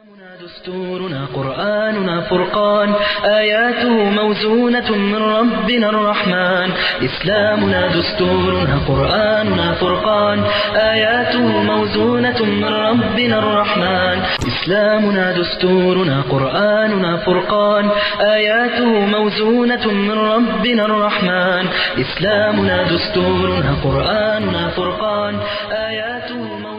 دستورنا قرآننا فرقان آياته موزونة من ربنا الرحمن إسلامنا دستورنا قرآننا فرقان آياته موزونة من ربنا الرحمن إسلامنا دستورنا قرآننا فرقان آياته موزونة من ربنا الرحمن إسلامنا دستورنا قرآننا فرقان آياته موزونة من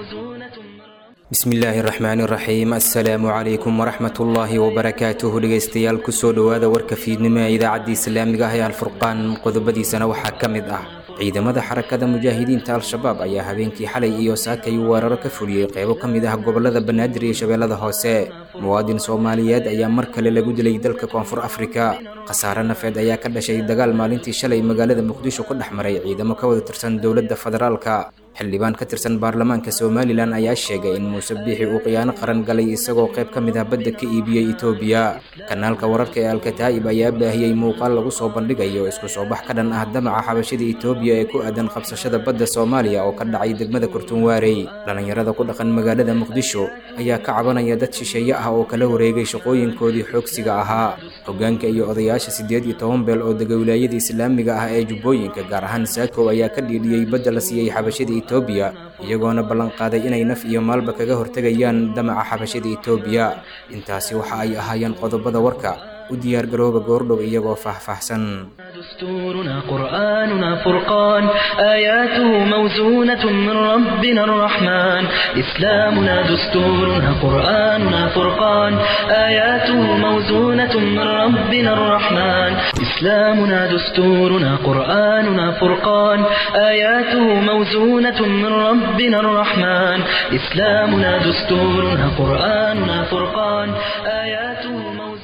bismillaahi raxmaani raxiim assalaamu calaykum waraxmatullaahi wabarakaatuhu dhegeystayaal kusoo dhowaada warka fiidnimo ee idaacadda islaamiga ah ee alfurqaan qodobadiisana waxaa ka mid ah ciidamada xarakada mujaahidiinta al-shabaab ayaa habeenkii xalay iyo saakay weeraro ka fuliyey qeybo ka mid ah gobolada banaadir iyo shabeellada hoose muwaadin soomaaliyeed ayaa mar kale lagu dilay dalka koonfur afrika khasaare nafeed ayaa ka dhashay dagaal maalintii shalay magaalada muqdisho ku dhex maray ciidamo ka wada tirsan dowladda federaalka xildhibaan ka tirsan baarlamaanka somalilan ayaa sheegay in muuse biixi uu khiyaano qaran galay isagoo qayb ka mid ah badda ka iibiyey etoobiya kanaalka wararka ee alkataa'ib ayaa baahiyey muuqaal lagu soo bandhigayo isku soo bax ka dhan ah damaca xabashada etoobiya ee ku aadan qabsashada badda soomaaliya oo ka dhacay degmada kurtunwaarey dhallinyarada ku dhaqan magaalada muqdisho ayaa ka cabanaya dad shisheeye ah oo kala wareegay shaqooyinkoodii xoogsiga ahaa hoggaanka iyo odayaasha siddeed iyo toban beel oo dega wilaayada islaamiga ah ee jubbooyinka gaar ahaan saakow ayaa ka dhiidhiyey badda la siiyey xabashada etoobiya iyagoona ballanqaaday inay naf iyo maalba kaga hortegayaan damaca xabashada etoobiya intaasi waxa ay ahaayeen qodobada warka u diyaargarooba goordhow iyagoo faahfaahsan دستورنا قرآننا فرقان آياته موزونة من ربنا الرحمن إسلامنا دستورنا قرآننا فرقان آياته موزونة من ربنا الرحمن إسلامنا دستورنا قرآننا فرقان آياته موزونة من ربنا الرحمن إسلامنا دستورنا قرآننا فرقان آياته موزونة من ربنا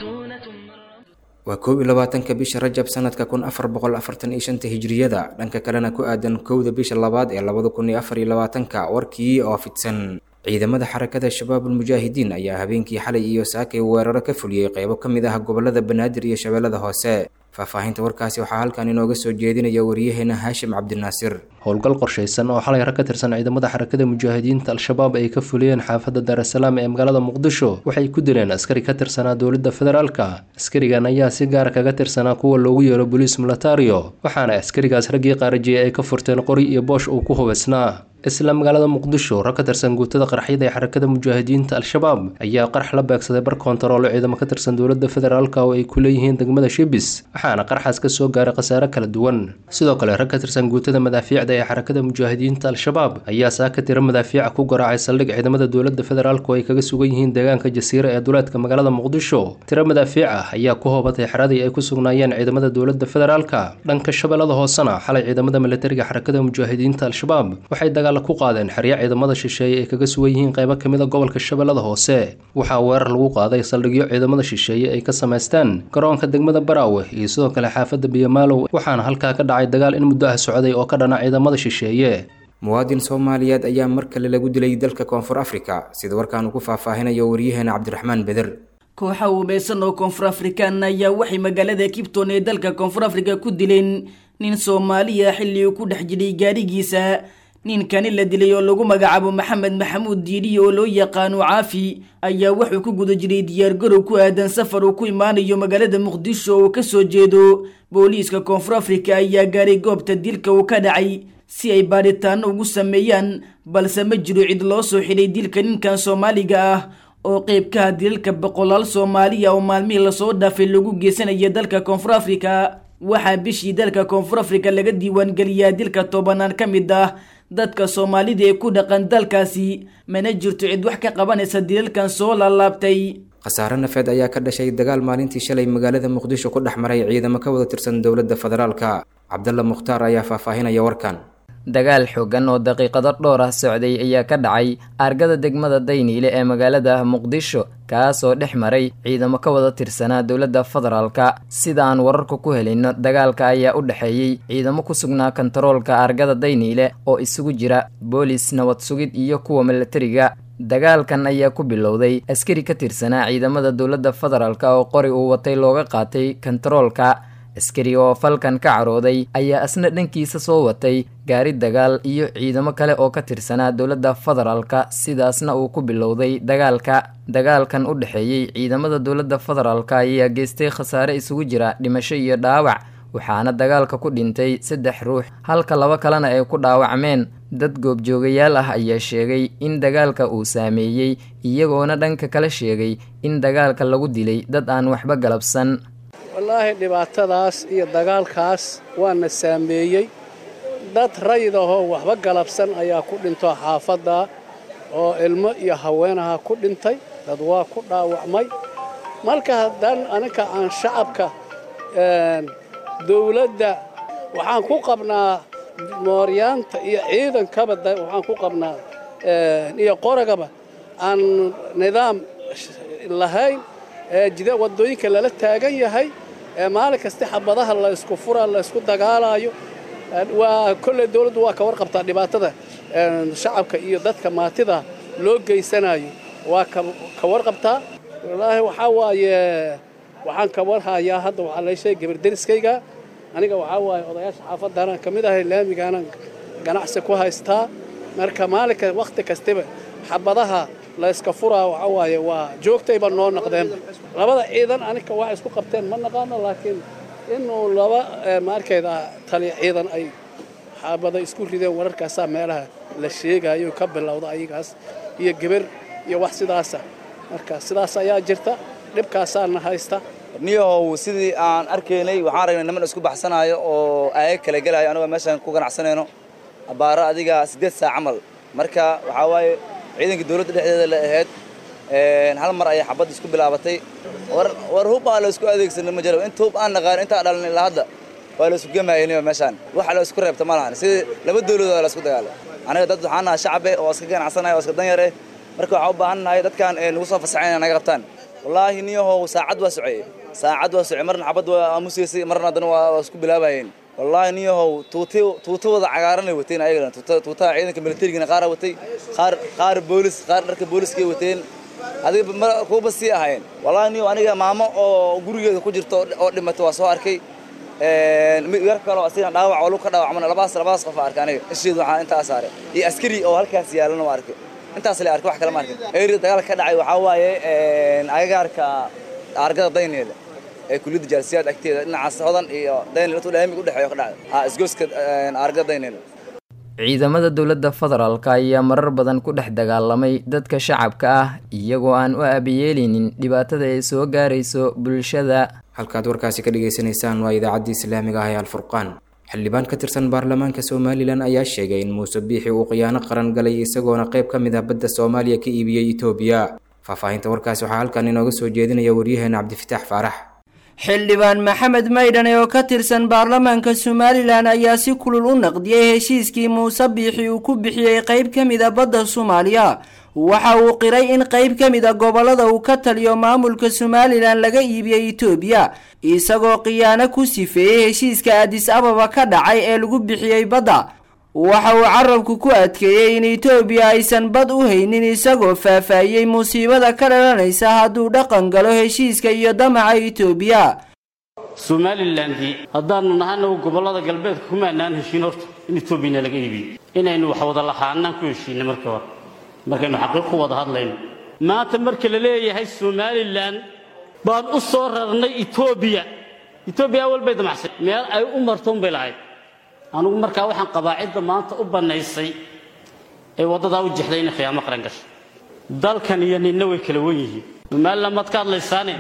waa koob iyo labaatanka bisha rajab sanadka kun afar boqol afartan iyo shanta hijriyada dhanka kalena ku aadan kowda bisha labaad ee labada kun iyo afar iyo labaatanka warkii oo fidsan ciidamada xarakada shabaabul mujaahidiin ayaa habeenkii xalay iyo saakay weeraro ka fuliyey qeybo ka mid ah gobolada banaadir iyo shabeellada hoose faahfaahinta warkaasi waxaa halkan inooga soo jeedinaya wariyaheena haashim cabdinaasir howlgal qorshaysan oo xalay rag ka tirsan ciidamada xarakada mujaahidiinta al-shabaab ay ka fuliyeen xaafadda daarasalaam ee magaalada muqdisho waxay ku dileen askari ka tirsanaa dowladda federaalka askarigan ayaa si gaara kaga tirsanaa kuwa loogu yeero boliis militario waxaana askarigaas raggii qaarajiyay ay ka furteen qori iyo boosh uu ku hubaysnaa isla magaalada muqdisho rag ka tirsan guutada qarxyada ee xarakada mujaahidiinta al-shabaab ayaa qarx la beegsaday bar koontaroolo ciidamo ka tirsan dowladda federaalka oo ay ku leeyihiin degmada shibis waxaana qarxaas ka soo gaaray khasaare kala duwan sidoo kale rag ka tirsan guutada madaafiicda ee xarakada mujaahidiinta al-shabaab ayaa saaka tiro madaafiica ku garaacay saldhig ciidamada dowladda federaalk oo ay kaga sugan yihiin deegaanka jasiire ee duleedka magaalada muqdisho tiro madaafiic ah ayaa ku hobatay xeradii ay ku sugnaayeen ciidamada dowladda federaalka dhanka shabeellada hoosena xalay ciidamada militariga xarakada mujaahidiinta al-shabaab waxay ku qaadeen xeryo ciidamada shisheeye ay kaga sugan yihiin qaybo ka mid a gobolka shabeellada hoose waxaa weerar lagu qaaday saldhigyo ciidamada shisheeye ay ka samaysteen garoonka degmada baraawe iyo sidoo kale xaafadda biyamaalow waxaana halkaa ka dhacay dagaal in muddo ah socday oo ka dhana ciidamada shisheeye muwaadin soomaaliyeed ayaa mar kale lagu dilay dalka koonfur afrika sida warkaan uu ku faahfaahinayo waryaheena cabdiraxmaan beder kooxa uumeysan oo koonfur afrikaan ayaa waxay magaalada kibton ee dalka koonfur afrika ku dileen nin soomaaliya xilli uu ku dhex jiray gaarigiisa ninkani la dilay oo lagu magacaabo maxamed maxamuud diidhi oo loo yaqaano caafi ayaa wuxuu ku guda jiray diyaargarow ku aadan safar uu ku imaanayo magaalada muqdisho oo kasoo jeedo booliiska koonfur afrika ayaa gaaray goobta dilka uu ka dhacay si ay baadhitaano ugu sameeyaan balse ma jiro cid loo soo xidhay dilka ninkan soomaaliga ah oo qeyb ka ah dilalka boqolaal soomaaliya oo maalmihii lasoo dhaafay lagu geysanaya dalka koonfur afrika waxaa bishii dalka koonfur afrika laga diiwaangeliyaa dilka tobanaan ka mid ah dadka soomaalida ee ku dhaqan dalkaasi mana jirto cid wax ka qabanaysa dilalkan soo laalaabtay khasaare nafeed ayaa ka dhashay dagaal maalintii shalay magaalada muqdisho ku dhex maray ciidamo ka wada tirsan dowladda federaalka cabdalla mukhtaar ayaa faahfaahinaya warkan dagaal xoogan oo daqiiqado dhowr ah socday ayaa ka dhacay argada degmada dayniile ee magaalada muqdisho kaas oo dhex maray ciidamo ka wada tirsanaa dowladda federaalka sida aan wararka ku helino dagaalka ayaa u dhexeeyey ciidamo ku sugnaa kontaroolka argada dayniile oo isugu jira boolis nabad sugid iyo kuwa milatariga dagaalkan ayaa ku bilowday askari ka tirsanaa ciidamada dowladda federaalk oo qori uu watay looga qaatay kontaroolka askari oo falkan ka carooday ayaa asna dhankiisa soo watay gaari dagaal iyo ciidamo kale oo ka tirsanaa dowladda federaalka sidaasna uu ku bilowday dagaalka dagaalkan u dhexeeyey ciidamada dowladda federaalka ayaa geystay khasaare isugu jira dhimasho iyo dhaawac waxaana dagaalka ku dhintay saddex ruux halka laba kalena ay ku dhaawacmeen dad goobjoogayaal ah ayaa sheegay in dagaalka uu saameeyey iyagoona dhanka kale sheegay in dagaalka lagu dilay dad aan waxba galabsan wallaahi dhibaatadaas iyo dagaalkaas waana saameeyey dad rayid ahoo waxba galabsan ayaa ku dhinto xaafadda oo ilmo iyo haweenaha ku dhintay dad waa ku dhaawacmay marka haddaan aninka aan shacabka dawladda waxaan ku qabnaa mooryaanta iyo ciidankaba waxaan ku qabnaa iyo qoragaba aan nidaam lahayn jida waddooyinka lala taagan yahay maalin kasta xabadaha la ysku fura la ysku dagaalaayo waa kolley dawladdu waa ka warqabtaa dhibaatada shacabka iyo dadka maatida loo geysanayo waa ka warqabtaa wallaahi waxaa waaye waxaan ka warhayaa hadda waxaa la sheegay gabarderiskayga aniga waxaa waaye odayaasha xaafaddaanaan ka mid ahay laamigaanan ganacsi ku haystaa marka maalinka wakhti kastaba xabadaha la yska furaa waxaa waaye waa joogtayba noo naqdeen labada ciidan aniga waxay isku qabteen ma naqaano laakiin inuu laba maarkayda taliya ciidan ay xabada isku rideen wararkaasaa meelaha la sheegayo ka bilowda ayagaas iyo geber iyo wax sidaasa marka sidaas ayaa jirta dhibkaasaana haysta niyahow sidii aan arkaynay waxaan aragnay niman isku baxsanaayo oo aayag kala gelaayo anagoo meeshaan ku ganacsanayno abbaaro adiga siddeed saac camal marka waxaa waaye ciidanka dawladda dhexdeeda la ahayd hal mar ayay xabad isku bilaabatay war hub aa la isku adeegsanay ma jiro inta hub aan naqaan intaa dhalan ilaa hadda waa la isku gemaayniyo meeshaan waxa la isku reebta ma lahan sidii laba dawladood la isku dagaalay aniga dad waxaan nahay shacabe oo iska ganacsanaya oo iska danyar eh marka waxaan u baahan nahay dadkan nagu soo fasaxayn inay naga qabtaan wallaahi niyahow saacad waa soceye saacad waa socey marna xabad waa aamusaysay marna haddana waa isku bilaabayeen wallaahi niyahow tuuti tuutawada cagaaranay wateen ayagana tuutaha ciidanka militarigana qaara watay qaar qaar boolis qaar dharka booliskay wateen adiga kuuba sii ahayn wallaahi niyow aniga maamo oo gurigeeda ku jirta oo dhimatay waa soo arkay yar kaloo asigana dhaawac oo lug ka dhaawacmana labaas labaas qof arkay aniga isheedu waxaa intaa saaray iyo askari oo halkaas yaalana waa arkay intaas la arkay wax kale ma arkin eeri dagaal ka dhacay waxaa waaye agagaarka argada dayneeda ee kuliyadda jaalsiyaad agteeda dhinacaas hodan iyo dayneel intuu laamiga u dhexeeyo ka dhacday ha isgoyska argada dayneeda ciidamada dowladda federaalka ayaa marar badan ku dhex dagaalamay dadka shacabka ah iyagoo aan u aabayeelinin dhibaatada ay soo gaarayso bulshada halkaad warkaasi ka dhagaysanaysaan waa idaacaddii islaamiga ah ee alfurqaan xildhibaan ka tirsan baarlamaanka somalilan ayaa sheegay in muuse biixi uu khiyaano qaran galay isagoona qayb ka mid ah badda soomaaliya ka iibiyey etoobiya faahfaahinta warkaasi waxaa halkan inooga soo jeedinaya waryaheena cabdifitaax faarax xildhibaan maxamed maydhane oo ka tirsan baarlamaanka somalilan ayaa si kulul u naqdiyey heshiiskii muuse biixi uu ku bixiyey qayb ka mid a badda soomaaliya waxa uu qiray in qayb ka mid a gobollada uu ka taliyo maamulka somalilan laga iibiyey etoobiya isagoo khiyaano ku sifeeyey heshiiska adis ababa ka dhacay ee lagu bixiyey badda waxa uu carabku ku adkeeyey in etoobiya aysan bad u haynin isagoo faahfaahiyey musiibada ka dhalanaysa hadduu dhaqan galo heshiiska iyo damaca etoobiya somalilandii haddaannu nahanagu gobollada galbeedka kumaanaan heshiin horta in etoobiyana laga iibiyo inaynu wax wada lahaanaan ku heshiinay markii hore markaynu xaqiiq ku wada hadlayno maanta marka la leeyahay somalilan baan u soo rarnay etoobiya etoobiya awal bay damacsay meel ay u marto unbay lahayd anugu markaa waxaan qabaacidda maanta u bannaysay ee waddadaa u jexday inay khiyaamo qaran gasho dalkan iyo ninna way kala wen yihiin somalilan maad ka hadlaysaane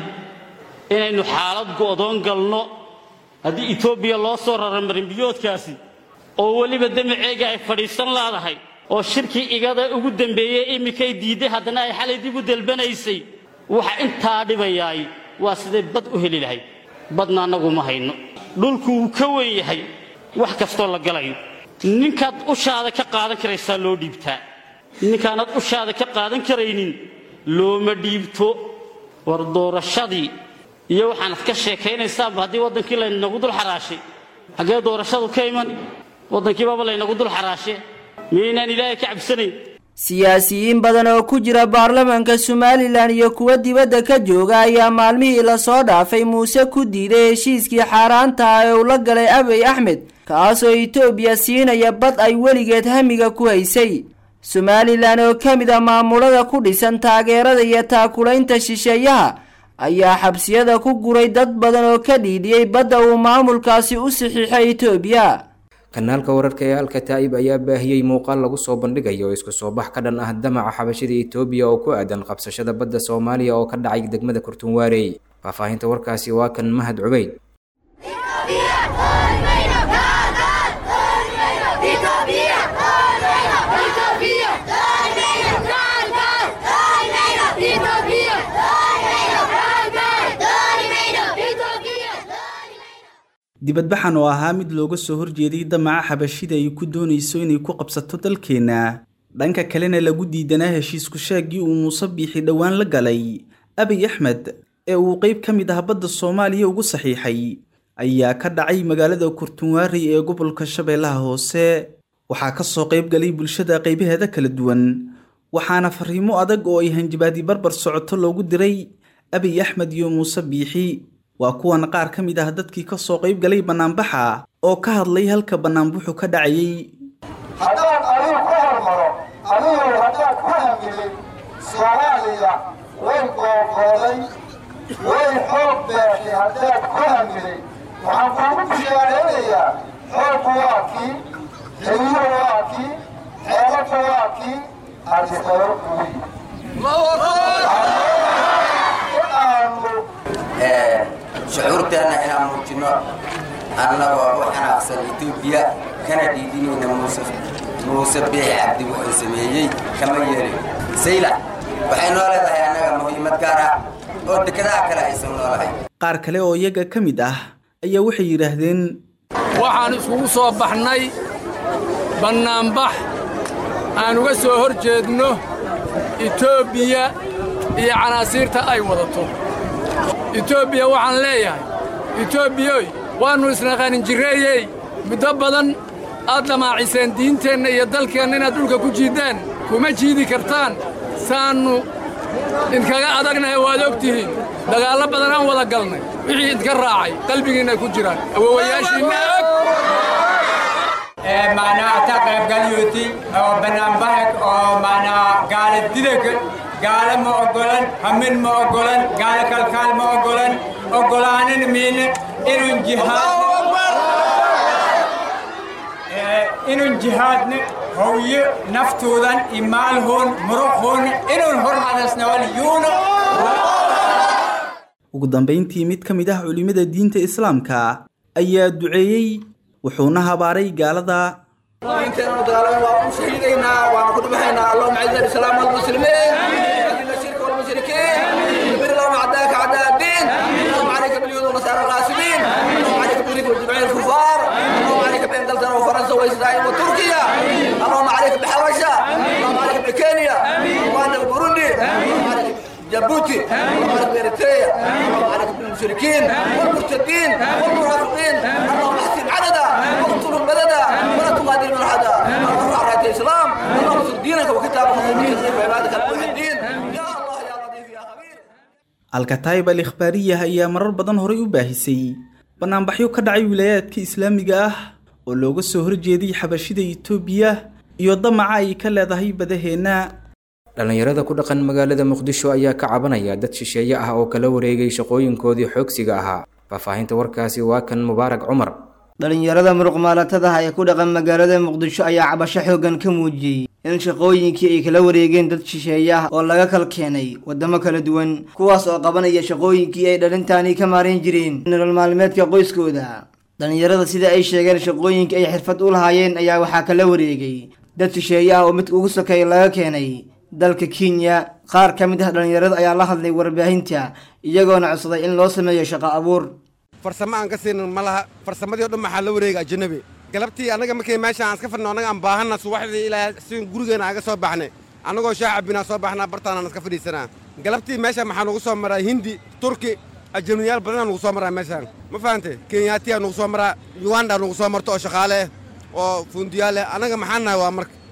inaynu xaalad go'doon galno haddii etoobiya loo soo rara marinbiyoodkaasi oo weliba damaceega ay fadhiisan laadahay oo shirkii igada ugu dambeeyey iminkay diidday haddana ay xalay dib u dalbanaysay waxa intaa dhibayaay waa siday bad u heli lahayd badna annagu ma hayno dhulku wuu ka wen yahay wax kastoo la galayo ninkaad ushaada ka qaadan karaysaa loo dhiibtaa ninkaanaad ushaada ka qaadan karaynin looma dhiibto war doorashadii iyo waxaanad ka sheekaynaysaanba haddii waddankii laynagu dul xaraashay xaggee doorashadu ka iman waddankiibaaba laynagu dul xaraashe miyaynaan ilaahay ka cabsanayn siyaasiyiin badan oo ku jira baarlamaanka somalilan iyo kuwa dibadda ka jooga ayaa maalmihii lasoo dhaafay muuse ku diiday heshiiskii xaaraanta ah ee uu la galay abiy axmed kaasoo itoobiya siinaya bad ay weligeed hamiga ku haysay somalilan oo ka mid a maamulada ku dhisan taageerada iyo taakulaynta shisheeyaha ayaa xabsiyada ku guray dad badan oo ka dhiidhiyey badda uu maamulkaasi u saxiixay itoobiya kanaalka wararka ee alkataa'ib ayaa baahiyey muuqaal lagu soo bandhigayo isku soo bax ka dhan ah damaca xabashida itoobiya oo ku aadan qabsashada badda soomaaliya oo ka dhacay degmada kurtunwaarey faahfaahinta warkaasi waa kan mahad cubeyd dibadbaxan oo ahaa mid looga soo horjeeday damaca xabashida ay ku doonayso inay ku qabsato dalkeenna dhanka kalena lagu diidanaa heshiisku sheegii uu muuse biixi dhowaan la galay abiy axmed ee uu qeyb ka mid ah badda soomaaliya ugu saxiixay ayaa ka dhacay magaalada kurtunwaarey ee gobolka shabeellaha hoose waxaa ka soo qayb galay bulshada qaybaheeda kala duwan waxaana fariimo adag oo ay hanjabaadi barbar socoto loogu diray abiy axmed iyo muuse biixi waa kuwan qaar ka mid ah dadkii ka soo qayb galay bannaanbaxa oo ka hadlay halka bannaanbuxu ka dhacayey haddaan adigu ku hormaro adigu haddaan ku hamilin soomaaliya way googooday way xoog beeshay haddaad ku hamilin waxaan kuugu bishaaraynayaa xooggu waa kii heliyuhu waa kii xeelabku waa kii adisaro kuwi shucuurteenna inaan muujinno annagoo u xanaaqsan etoobiya kana dhiidinayna muuse muuse biixi cabdi wuxuu sameeyey kama yeelin sayla waxay noo leedahay annaga muhiimad gaar ah oo dekedaha kale aysan noolahay qaar kale oo iyaga ka mid ah ayaa waxay yidhaahdeen waxaan iskugu soo baxnay bannaanbax aan uga soo hor jeedno etoobiya iyo canaasiirta ay wadato etoobiya waxaan leeyahay etoobiyoy waannu isnaqaanin jirreeyey muddo badan aad dhamaaciseen diinteenna iyo dalkeenna inaad dhulka ku jiiddaan kuma jiidi kartaan saannu idkaga adagnahay waad og tihiin dagaallo badan aan wada galnay wixii idka raacay qalbigiinna ku jiraan awowayaashiinna og maanaa ta qaybgalyuuti oo bannaanbaxag oo maanaa gaala didag gaala ma oggolan hamin ma oggolan gaala kalkaal ma oggolan oggolaanin miine inun jihaad inun jihaadne howye naftoodan iyo maalhoon muruqhoon inun hormadasnawal yuuna ugu dambayntii mid ka mid ah culimmada diinta islaamka ayaa duceeyey wuxuuna habaaray gaalada diinteenu dagaalame waa u shahiidaynaa waana ku dhimahaynaa allahuma ciza alislaam walmuslimiin adilla shirka walmushrikiin bir lahum acdaaka acdaa الدين اللهم عليك باليهود والنصارى الغاصبين اللهم عليك بالريك والجمعيه الكفار اللهم عليك بانجلترا وفرنسا واسرائيل وتركيا اللهم عليك بحبشه اللهم عليك بكينيا ورواندا وبوروندي اللهم عليك جيبوتي اللهم عليك باريتريا اللهم عليك بالمشركين والمرتدين والمنافقين اللهم احسن عددا واقتلهم بددا ولا تغادر من حدا اللهم ارفع رايه الاسلام اللهم انصر دينك وكتابك وخليك وعبادك الموحدين يا الله يا لطيف يا خبير alkataayib al ikhbaariyah ayaa marar badan horay u baahisay bannaanbaxyo ka dhacay wilaayaadka islaamiga ah oo looga soo horjeeday xabashida itoobiya iyo damaca ay ka leedahay badaheenna dhallinyarada ku dhaqan magaalada muqdisho ayaa ka cabanaya dad shisheeye ah oo kala wareegay shaqooyinkoodii xoogsiga ahaa faahfaahinta warkaasi waa kan mubaarak cumar dhalinyarada muruqmaalatada ee ku dhaqan magaalada muqdisho ayaa cabasho xooggan ka muujiyey in shaqooyinkii ay kala wareegeen dad shisheeye ah oo laga kal keenay waddamo kala duwan kuwaas oo qabanaya shaqooyinkii ay dhalintaani ka maarayn jireen nolol maalmeedka qoyskooda dhalinyarada sida ay sheegeen shaqooyinkii ay xirfad u lahaayeen ayaa waxaa kala wareegay dad shisheeye ah oo mid ugu sokeeya laga keenay dalka kenya qaar ka mid ah dhalinyarada ayaa la hadlay warbaahinta iyagoona codsaday in loo sameeyo shaqo abuur farsamo aan ka siinin ma laha farsamadii o dhan maxaa la wareega ajanabi galabtii annaga markay meesha aan iska fadhino annaga aan baahanna subaxdii ilaa si gurigeena aan ga soo baxnay annagoo shaah cabbinaa soo baxnaa bartaanaan iska fadhiisanaa galabtii meesha maxaa nugu soo maraa hindi turki ajanabiyaal badanaa nugu soo maraa meeshaan ma fahante kenyaatiyaa nugu soo maraa uganda nugu soo marto oo shaqaale eh oo fundiyaal eh annaga maxaan nahay waa marka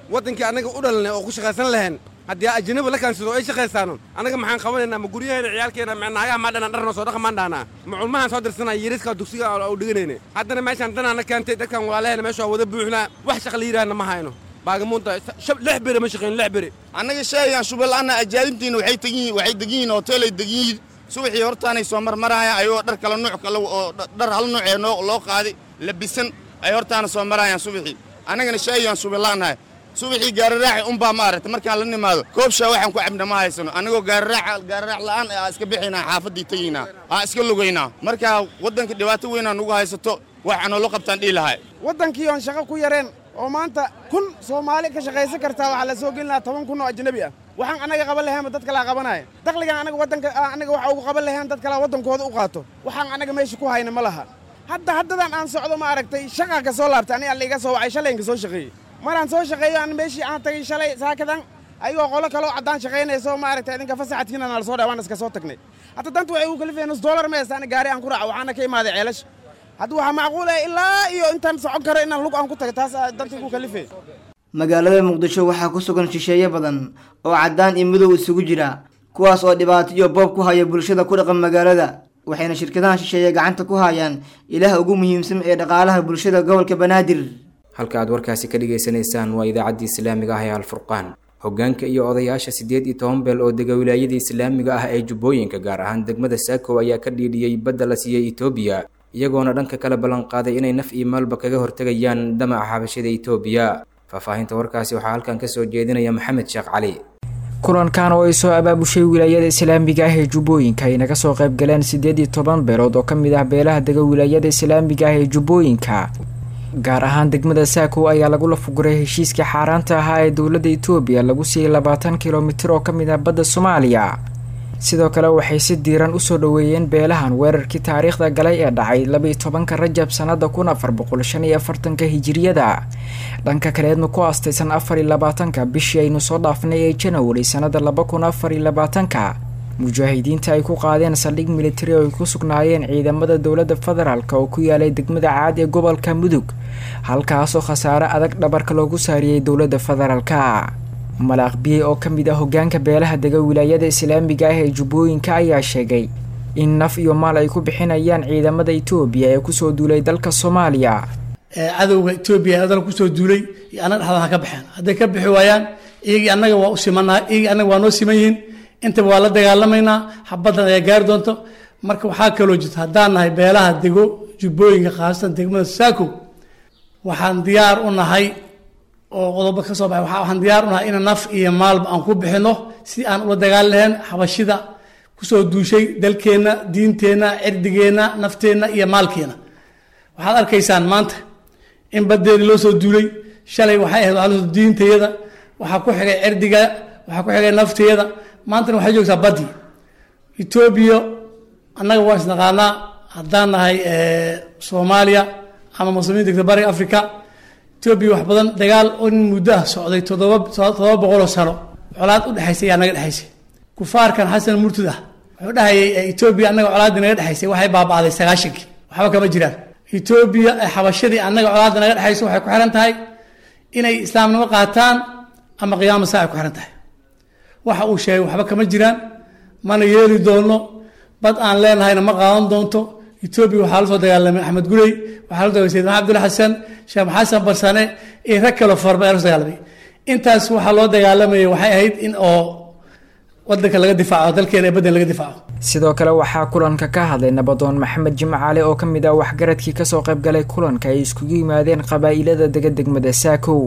waddankii annaga u dhalanay oo ku shaqaysan lahayn haddii ajanabi la kaansado ay shaqaysaano annaga maxaan qabanaynaa ma guryaheena ciyaalkeena ma naagaha maa dhanaan dharnoo soo dhaqa maan dhaanaa ma culmahaan soo dirsanaa yariska dugsiga u dhiganayna haddana meeshaan danaana keentay dadkan walaalaheena meesha waa wada buuxnaa wax shaqa la yidhaahna ma hayno baagamuunta lix beri ma shaqayn lix beri annaga sheegaan shubalaana ajaanibtiina waxay tegin yihiin waxay degan yihiin hoteelay degan yihiin subaxii hortaanay soo marmarayaan ayagoo dhar kala nuuc kale oo dhar hal nuuc ee noo loo qaaday labisan ay hortaana soo marayaan subaxii annagana sheegaan shubalaanahay subaxii gaararaaci unbaa ma aragtay markaan la nimaado koobshaa waxaan ku cabna ma haysano annagoo gaararaac gaararaac la'aan aa iska bixaynaa xaafaddii tegaynaa aa iska lugaynaa marka waddanka dhibaato weynaa nugu haysato waxaa noola qabtaan dhihi lahay waddankii oon shaqo ku yareen oo maanta kun soomaali ka shaqaysan kartaa waxaa la soo gelin lahaa toban kun oo ajnabi ah waxaan annaga qaban lahaynba dad kalaa qabanaya dakhligan annaga waddanka annaga waxa ugu qaban lahayn dad kalaa waddankooda u qaato waxaan annaga meesha ku hayna ma laha hadda haddadan aan socdo ma aragtay shaqaa ka soo laabtay aniga alla iga soo wacay shalayinka soo shaqeeyey maraan soo shaqeeyo aan meeshii aan tagay shalay saakadan ayagoo qolo kaloo caddaan shaqaynayso ma aragtay idinka fasaxadkiina nala soo dhaa waan iska soo tagnay hadda danta waxay ugu kalifayeen nus dollar ma heystaan gaari aan ku raaco waxaana ka imaaday ceelasha hadda waxaa macquul ah ilaa iyo intaan socon karo inaan lug aan ku tago taas danta igu kalifay magaalada muqdisho waxaa ku sugan shisheeye badan oo caddaan iyo madow isugu jira kuwaas oo dhibaato iyo boob ku haya bulshada ku dhaqan magaalada waxayna shirkadaha shisheeye gacanta ku hayaan ilaah ugu muhiimsan ee dhaqaalaha bulshada gobolka banaadir halka aad warkaasi ka dhagaysanaysaan waa idaacaddii islaamiga ah ee alfurqaan hoggaanka iyo odayaasha siddeed iyo toban beel oo dega wilaayada islaamiga ah ee jubbooyinka gaar ahaan degmada saako ayaa ka dhiidhiyey badda la siiyey etoobiya iyagoona dhanka kale ballanqaaday inay naf iyo maalba kaga hortegayaan damaca xabashada etoobiya faahfaahinta warkaasi waxaa halkan kasoo jeedinaya maxamed sheekh cali kulankan oo ay soo abaabushay wilaayada islaamiga ah ee jubbooyinka ay naga soo qayb galeen siddeed iyo toban beelood oo ka mid ah beelaha dega wilaayada islaamiga ah ee jubbooyinka gaar ahaan degmada saako ayaa lagu lafuguray heshiiskii xaaraanta ahaa ee dowladda etoobiya lagu siiyey labaatan kilomitir oo ka mid ah badda soomaaliya sidoo kale waxay si diiran usoo dhoweeyeen beelahan weerarkii taariikhda galay ee dhacay labaiyo tobanka rajab sanada kun afar boqol shan iyo afartanka hijiriyada dhanka kaleedna ku aastaysan afar iyo labaatanka bishii aynu soo dhaafnay ee janawari sanada laba kun afar iyo labaatanka mujaahidiinta ay ku qaadeen saldhig militari oo ay ku sugnaayeen ciidamada dowladda federaalk oo ku yaalay degmada caad ee gobolka mudug halkaasoo khasaare adag dhabarka loogu saariyey dowladda federaalka malaaq biyey oo ka mid ah hogaanka beelaha dega wilaayada islaamiga ah ee jubbooyinka ayaa sheegay in naf iyo maal ay ku bixinayaan ciidamada etoobiya ee kusoo duulay dalka soomaaliya cadowga etoobiya ee dalka kusoo duulay iyo annaga dhexdooda ha ka baxeen hadday ka bixi waayaan iyagii annaga waa u simanaa iyagii annaga waa noo siman yihiin intaba waa la dagaalamaynaa xabaddan ayaa gaari doonto marka waxaa kaloo jirta haddaan nahay beelaha dego jubbooyinka khaasatan degmada saako waxaan diyaar u nahay oo qodobo ka soo baxay waxaan diyaar u nahay in naf iyo maalba aan ku bixino si aan ula dagaali lahayn xabashida kusoo duushay dalkeenna diinteenna cirdigeenna nafteenna iyo maalkeena waxaad arkaysaan maanta in baddeedii loo soo duulay shalay waxay ahayd waxaa diintayada waxaa ku xigay cirdiga waxaa ku xigay nafteeda maantana waxay joogtaa baddii etoobiya annaga waa isnaqaanaa haddaan nahay soomaaliya ama muslimiin degta bariga africa etoobiya wax badan dagaal in muddo ah socday toddoba toddoba boqoloo sano colaad u dhexaysay ayaa naga dhexaysay kufaarkan xasan murtud ah wuxuu dhahayay etoobiya annaga colaaddii naga dhexaysay waxay baaba'day sagaashankii waxba kama jiraan etoobiya xabashadii annaga colaadda naga dhexayso waxay ku xiran tahay inay islaamnimo qaataan ama qiyaama saa ay ku xiran tahay waxa uu sheegay waxba kama jiraan mana yeeli doono bad aan leenahayna ma qaadan doonto etoobiya waxaa la soo dagaalamay axmed gurey waxaa la dagaalamay sayid maxamed abdulla xasan sheekh xasan barsane iyo rag kaloo farba ayaa la soo dagaalamay intaas waxaa loo dagaalamayay waxay ahayd in oo wadanka laga difaaco dalkeena ee baddan laga difaaco sidoo kale waxaa kulanka ka hadlay nabadoon maxamed jimcaale oo ka mid ah waxgaradkii kasoo qayb galay kulanka ay iskugu yimaadeen qabaa'ilada dega degmada saakow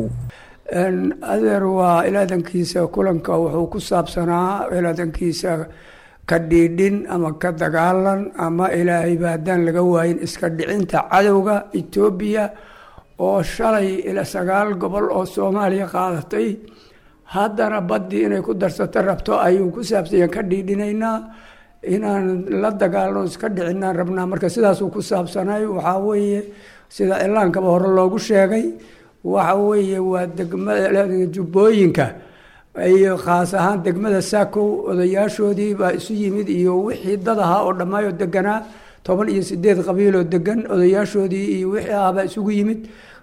adeer waa ilaadankiisa kulanka wuxuu ku saabsanaa ilaadankiisa ka dhiidhin ama ka dagaalan ama ilaahayba haddaan laga waayin iska dhicinta cadowga etoobiya oo shalay ila sagaal gobol oo soomaaliya qaadatay haddana baddii inay ku darsato rabto ayuu ku saabsanya ka dhiidhinaynaa inaan la dagaalno iska dhicinaan rabnaa marka sidaasuu ku saabsanay waxaa weeye sida cilaankaba hore loogu sheegay waxa weeye waa degmada jubbooyinka iyo khaas ahaan degmada saakow odayaashoodii baa isu yimid iyo wixii dad ahaa oo dhammaayoo deganaa toban iyo sideed qabiiloo degan odayaashoodii iyo wixii ahaabaa isugu yimid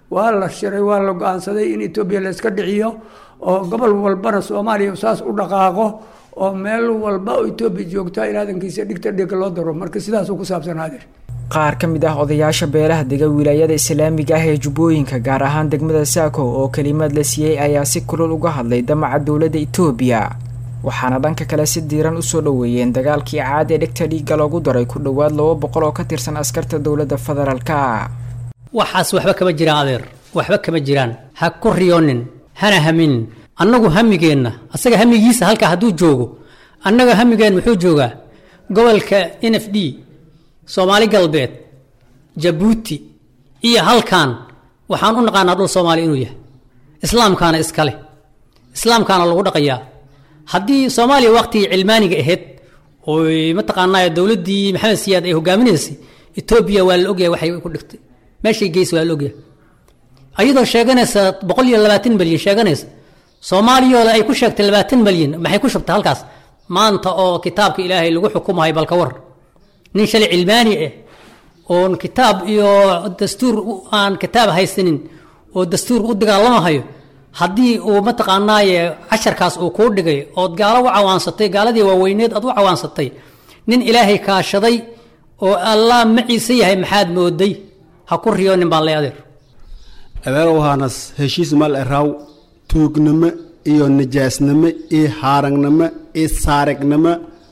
waa la shiray waa la go-aansaday in etoobiya la iska dhiciyo oo gobol walbana soomaaliya saas u dhaqaaqo oo meel walba oo etoobiya joogta ilaadankiisa dhigta dhig loo daro marka sidaasuu ku saabsanaadeer qaar ka mid ah odayaasha beelaha dega wilaayada islaamiga ah ee jubbooyinka gaar ahaan degmada saako oo kelimaad la siiyey ayaa si kulul uga hadlay damaca dowladda etoobiya waxaana dhanka kale si diiran usoo dhoweeyeen dagaalkii caad ee dhegta dhiigga loogu daray ku dhowaad laba boqol oo ka tirsan askarta dowladda federaalka waxaas waxba kama jiraan adeer waxba kama jiraan ha ku riyoonin hana haminin annagu hamigeenna asaga hamigiisa halkaa hadduu joogo annaga hamigeen muxuu joogaa gobolka n f d soomaali galbeed jabuuti iyo halkan waxaan u naqaanaa dhul soomaali inuu yahay islaamkaana iskale islaamkaana lagu dhaqayaa haddii soomaaliya waqtigii cilmaaniga ahayd oy mataqaanaa dowladdii maxamed siyaad ay hogaaminaysay etoobiya waa la ogyahay waxay ku dhigtay meeshay geysa waa la ogyahay ayadoo sheeganaysa boqol iyo labaatan malyan sheeganaysa soomaaliyooda ay ku sheegtay labaatan malyan maxay ku shubtay halkaas maanta oo kitaabka ilaahay lagu xukumahay balka war nin shalay cilmaani ah oon kitaab iyo dastuur aan kitaab haysanin oo dastuur u dagaalamahayo haddii uu mataqaanaaye casharkaas uu kuu dhigay ood gaalo u cawaansatay gaaladii waaweyneed aad u cawaansatay nin ilaahay kaashaday oo allah maciise yahay maxaad mooday ha ku riyoonin baan lay adeer adeerowhaanas heshiis mal eraw tuugnimo iyo nijaasnimo iyo haaragnimo iyo saarignimo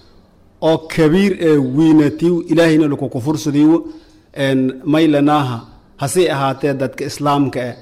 oo kabiir ee wiinatiw ilaahayna laku kufursadii maylanaaha hasii ahaatee dadka islaamka eh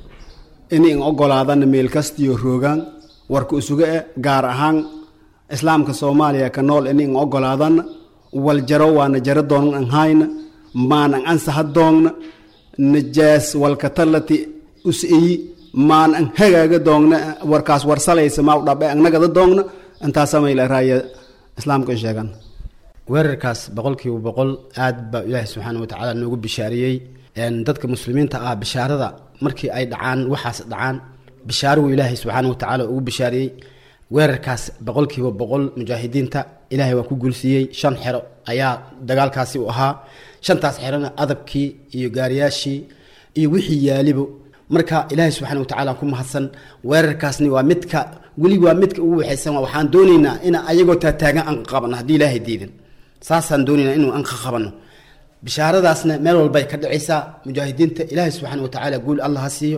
in ogolaadana meel kastiyo roogaan warka isuga eh gaar ahaan islaamka soomaaliya ka nool in ogolaadana wal jaro waana jaro doonan an hayna maanan ansaha doogna najaas walka talati usiyi maan an hagaaga doogna warkaas warsalaysa maa udhabe annagada doogna intaasa maylaraya islaamka in sheegan weerarkaas boqolkiiba boqol aad baa ilaahi subxaana wa tacaala noogu bishaariyey dadka muslimiinta ah bishaarada markii ay dhacaan waxaas dhacaan bishaaruu ilaahay subxaana wa tacaala ugu bishaariyey weerarkaas boqolkiiba boqol mujaahidiinta ilaahay waa ku guulsiiyey shan xero ayaa dagaalkaasi u ahaa shantaas xerona adabkii iyo gaariyaashii iyo wixii yaalibo marka ilaahay subxaana wa tacaala ku mahadsan weerarkaasni waa midka weli waa midka ugu waxaysan waxaan doonaynaa in ayagoo taataagan aan qabano haddii ilaahay diidin saasaan doonaynaa inuu aan ka qabano bishaaradaasna meel walbay ka dhacaysaa mujaahidiinta ilaahay subxaana wa tacaala guul allah ha siiyo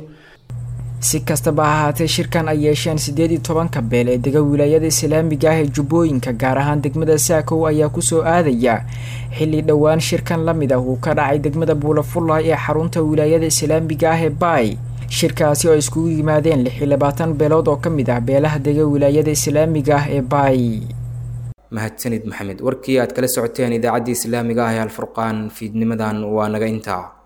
si kastaba ha ahaatee shirkan ay yeesheen siddeed iyo tobanka beel ee dega wilaayada islaamiga ah ee jubbooyinka gaar ahaan degmada saakow ayaa kusoo aadaya xilli dhowaan shirkan la mid ah uu ka dhacay degmada buulafullaay ee xarunta wilaayada islaamiga ah ee baay shirkaasi oo iskugu yimaadeen lix iyo labaatan beelood oo ka mid ah beelaha dega wilaayada islaamiga ah ee baay mahadsanid maxamed warkii aad kala socoteen idaacaddii islaamiga ah ee alfurqaan fiidnimadan waa naga intaa